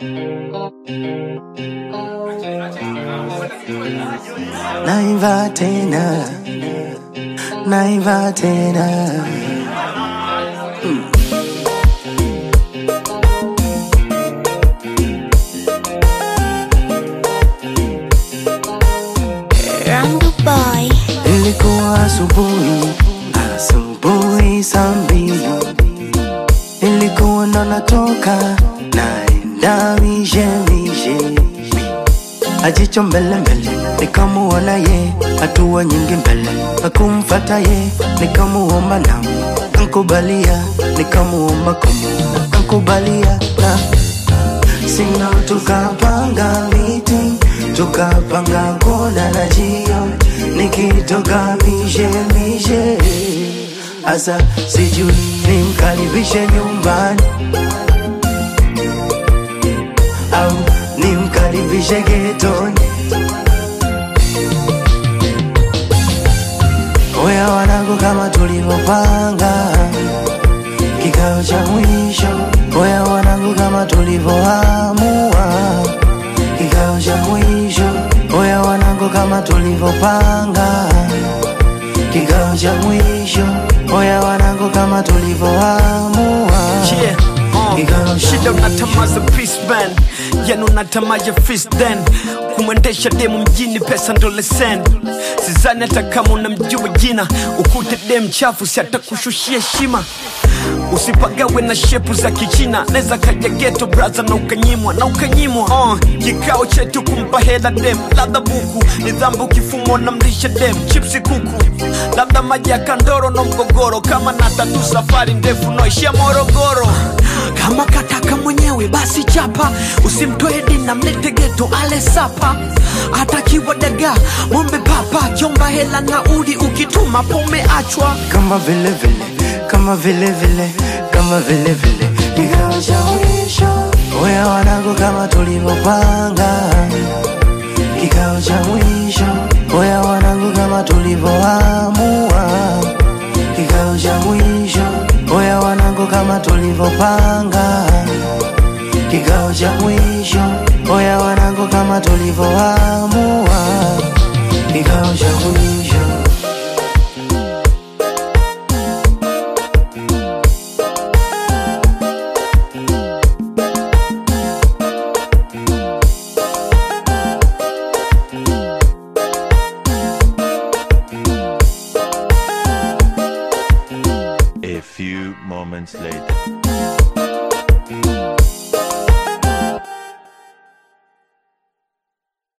Naiva tena, naiva tena. Randu Boy. Ilikuwa asubuhi, asubuhi saa mbili, ilikuwa ndo natoka naenda mishe mishe, ajicho mbele mbele, nikamuona ye, hatua nyingi mbele, akumfata ye, nikamuomba na nkubalia, nikamuomba kumu nkubalia na sina tukapanga meeting tukapanga kona na jio nikitoka mishe mishe asa sijui nimkaribishe nyumbani au nimkaribishe getoni oya wanangu kama tulivyopanga kikao cha mwisho oya wanangu kama tulivyoamua kikao cha mwisho oya wanangu kama tulivyopanga kikao cha mwisho oya wanangu kama tulivyoamua Yeah, uh, Kikao cha shida mwisho. unatamaza peace band yani unatamaja fist then kumwendesha demu mjini pesa ndo lesen sizani hata kama unamjua jina ukute dem chafu si atakushushia heshima usipagawe na shepu za kichina neza kaja geto braza na ukanyimwa na ukanyimwa uh, kikao chetu kumpa hela dem labda buku ni dhambi ukifumwa na mlisha dem chipsi kuku labda maji ya kandoro na mgogoro kama na tatu safari ndefu naishia morogoro kama kataka mwenyewe basi chapa usimtoe dina mlete geto ale sapa atakiwa daga mombe papa chomba hela na uli ukituma pomeachwa kama vile vile kama vile vile kama vile vile kikao cha mwisho oya wanangu kama tulivyopanga kikao cha mwisho oya wanangu kama tulivyoamua kikao cha mwisho oya wanangu kama tulivyopanga kikao cha mwisho oya wanangu kama tulivyoamua kikao cha mwisho